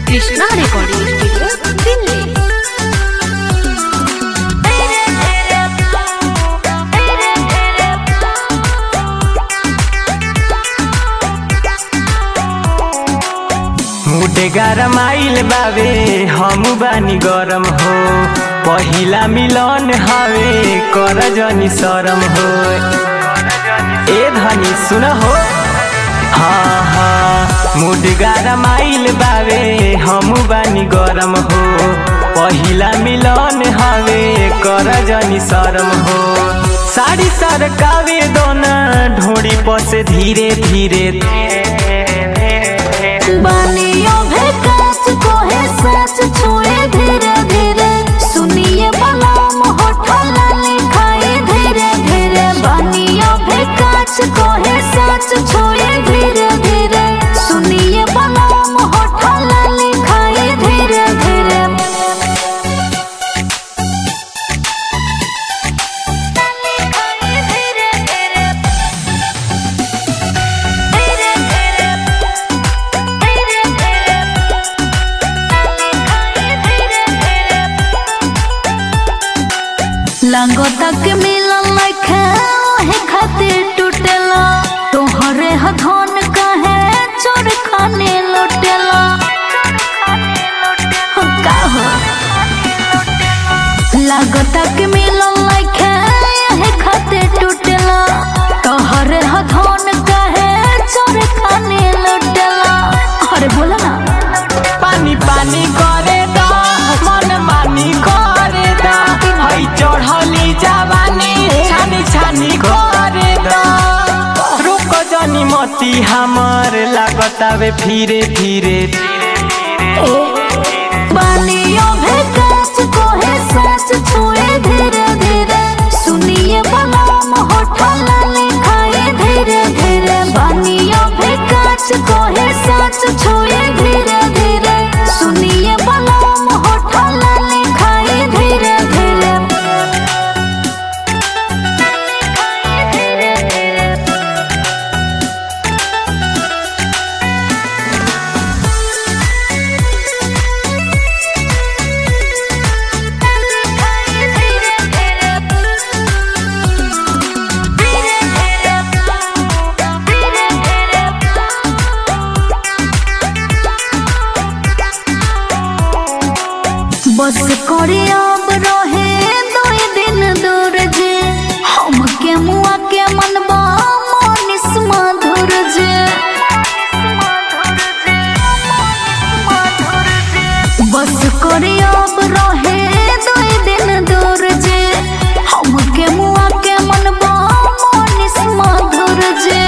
Krishna recording studio Delhi मुटे गरम आइल बावे हम बानी गरम हो पहिला मिलन हवे कर जनी शरम हो ए धनी सुन हो हाँ हाँ मुड गरम आइल बावे हम बानी गरम हो पहिला मिलन हवे कर जनी शरम हो साड़ी सरकावे दोना ढोड़ी पसे धीरे धीरे बानियों भेकाच को है सच छुए धीरे धीरे सुनिए बलाम होठला लिखाए धीरे धीरे बानियों भेकाच को है सच छुए धीरे धीरे सुनिए बलाम होठला लिखाए धीरे धीरे लांगो तक मिलन लखे ओहे खातिर टूटेला तोहरे हथोन कहे चोर खाने लुटेला हो का हो लागो तक मिलन लखे ओहे खातिर टूटेला तोहरे हथोन कहे चोर खाने लुटेला अरे बोला ना पानी पानी करे दा मन मानी करे दा हई चढ़ली जवानी छानी छानी करे दा रुक जनी मती हमर लागतावे फिरे फिरे बानियों भेकाच को है सच छुए धीरे धीरे सुनिए बलाम होठला लिखाए धीरे धीरे बानियों भेकाच को है सच छुए धीरे धीरे सुनिए बलाम होठला लिखाए धीरे धीरे बस करे अब रहे दुई दिन दूर जे हम के मुआ के मनबा मनिस मधुर जे बस करे अब रहे दुई दिन दूर जे हम के मुआ के मनबा मनिस मधुर जे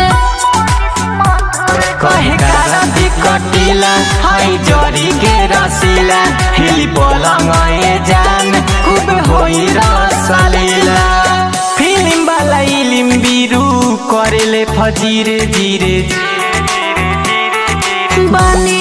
कहे कारती कटिला हई जरी के रसीला हिली पलंग ए जान खूब होई रसलीला फिल्म वाला इलिम बिरु करेले फजीरे धीरे बानी